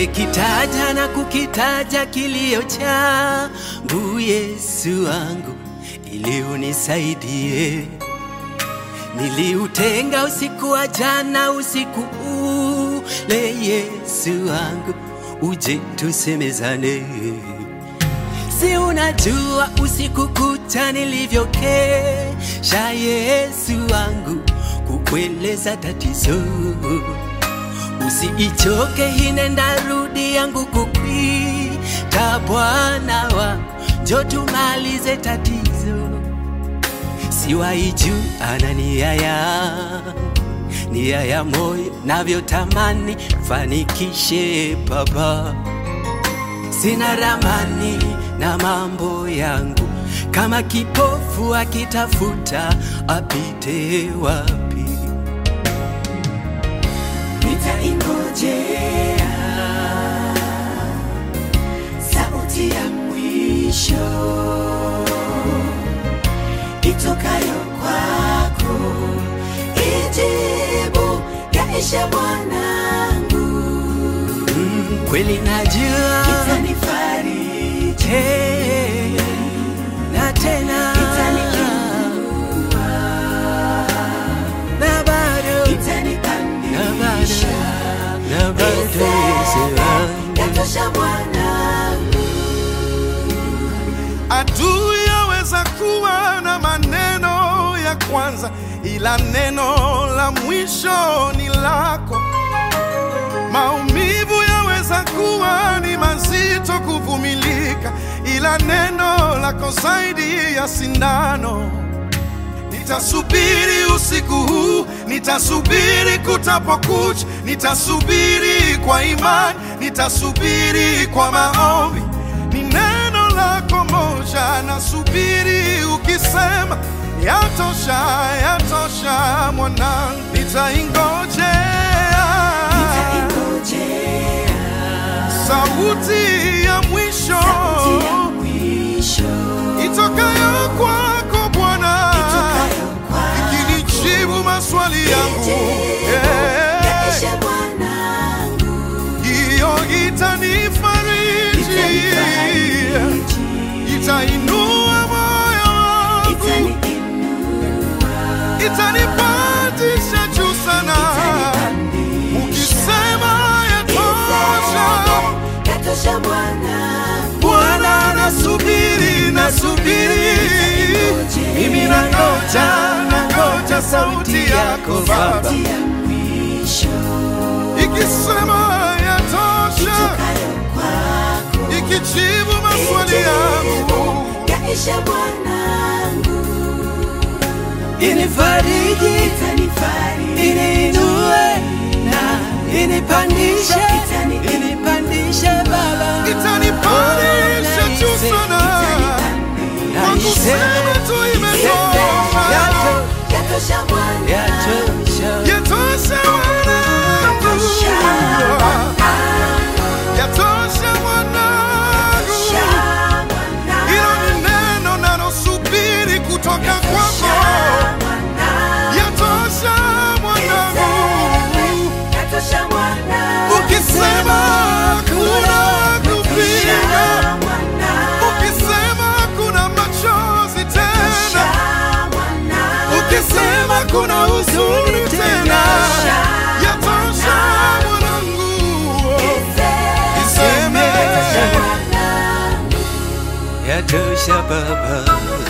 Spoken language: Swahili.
nimekitaja na kukitaja kilio changu Yesu wangu, ili unisaidie. Niliutenga usiku wa jana, usiku ule, Yesu wangu, uje tusemezane. Si unajua usiku kucha nilivyokesha, Yesu wangu, kukueleza tatizo. Usiichoke hine ndarudi yangu kukwita, Bwana wangu, njo tumalize tatizo. Siwaiju ana nia yangu, nia ya moyo navyotamani fanikishe Baba. Sina ramani na mambo yangu, kama kipofu akitafuta apite wapi? nitaingojea sauti ya mwisho itokayo kwako, ijibu yaisha mwanangu, Mm, kweli najua itanifariji, Eh, na tena itaniinua, na bado na itanipandisha, bado na bado Yesu wangu. yatosha mwanangu. Adui yaweza kuwa na maneno ya kwanza, ila neno la mwisho ni lako. Maumivu yaweza kuwa ni mazito kuvumilika, ila neno lako zaidi ya sindano. Nitasubiri usiku huu, nitasubiri kutapokucha, nitasubiri kwa imani, nitasubiri kwa maombi. Ni neno lako moja, nasubiri ukisema, yatosha, yatosha mwanangu, nitaingojea sauti ya mwisho itokayo kwako Bwana ikinijibu maswali yangu Eh, hiyo itanifariji, itainua moyo wangu, itanipandisha juu sana. Ukisema yatosha, Bwana, nasubiri, nasubiri, mimi nangoja, nangoja sauti yako Baba, ikisema yatosha, ikijibu maswali yangu Yaisha mwanangu, Inifariji, itanifariji, iniinue na inipandishe, Itani- inipandishe Baba, itanipandisha juu sana kwa kusema tu imetosha, Yato- yatosha mwanangu, yatosha. yatosha mwanangu, yatosha mwanangu. Hilo ni neno nalosubiri kutoka kwako, yatosha mwanangu. Ukisema kuna kupinga, ukisema kuna machozi tena, ukisema kuna huzuni tena, yatosha mwanangu. Iseme Yatosha Baba,